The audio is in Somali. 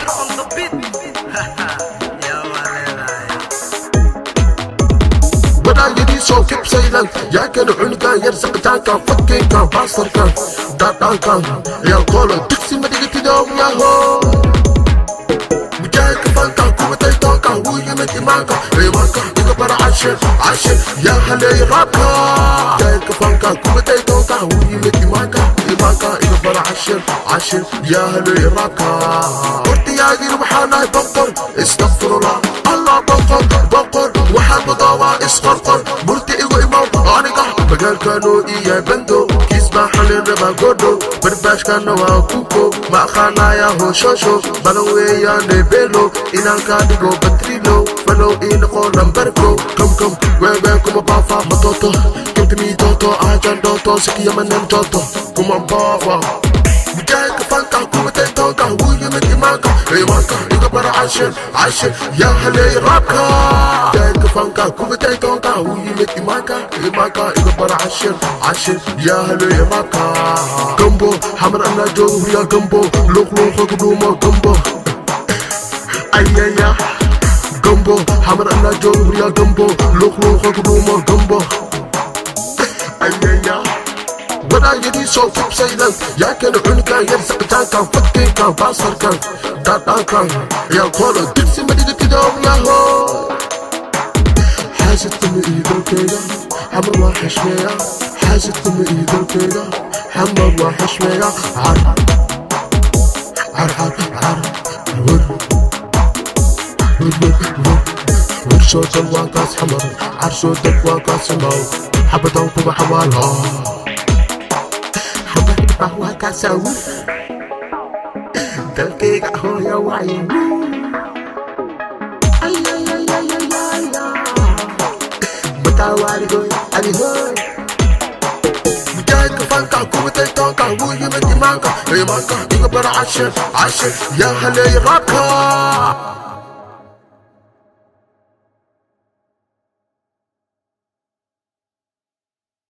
on the beat. Yeah, walaalahay. wadaayadii soo kibsaydan yaa kana cunugan yar saqitaankan fakkinkan baasarkan daadhaankan ciyaalkoola digsi madigatidow yaho mujaahidka fankan kuwatay toonkan wuu yimid imaanka imaanka iga bara cashir cashir yaa haleey raabka mujaahidka fankan kuwatay toonkan wuu yimid imaanka imaanka iga bara cashir cashir yaa haleey raabka hortiyaagin waxaa nahay boqor istakfirullah allah boqor boqor waxaa mudaawaa isqorqor murti igu imaw aniga magaalkanu iyo bando kiis baa xalin rabaa godho barbaashkana waa kuko ma aqaanaya hooshosho balan weeyaane belo inaan kaa dhigo batrilo falow ii noqo lambarko kam kam weewee kuma baafa matoto kamkamiitoto aajan dooto sikiyamanem toto kuma baafa mujaahidka fanka kuwatay toonka wuu yimid imaanka imaanka iga bara cashir cashir yaa haleey raabka mujaahidka fanka kuwatay toonka wuu yimid imaanka imaanka iga bara cashir cashir yaa haleey raabka gambo xamar anaa joogo huryaa gambo luuqluuqa kudhuumo gambo ayaya gambo xamar anaa joogo huryaa gambo luuqluuqa kudhuumo gambo ayaya wadaayadii soo kibsaydan yaa kana cunugan yar saqitaankan fakkinkan baasarkan daadhaankan ciyaalkoola digsi madigatidow yaho xaasidkama iyo dalkeyga xamar waa xishmeeya xaasidkama iyo dalkeyga xamar waa xishmeeya car car car car wer wer wer wer wer soo dal waa kaas xamar car soo dal waa kaas xamaw xabadan kuba xawaalhaa waa kaasawir dalkayga hooya waayo bataawaaligoy adihoy mujaahidka fanka kuwatay toonka wuu yimid imaanka imaanka iga bara cashir cashir yaa haleey raabka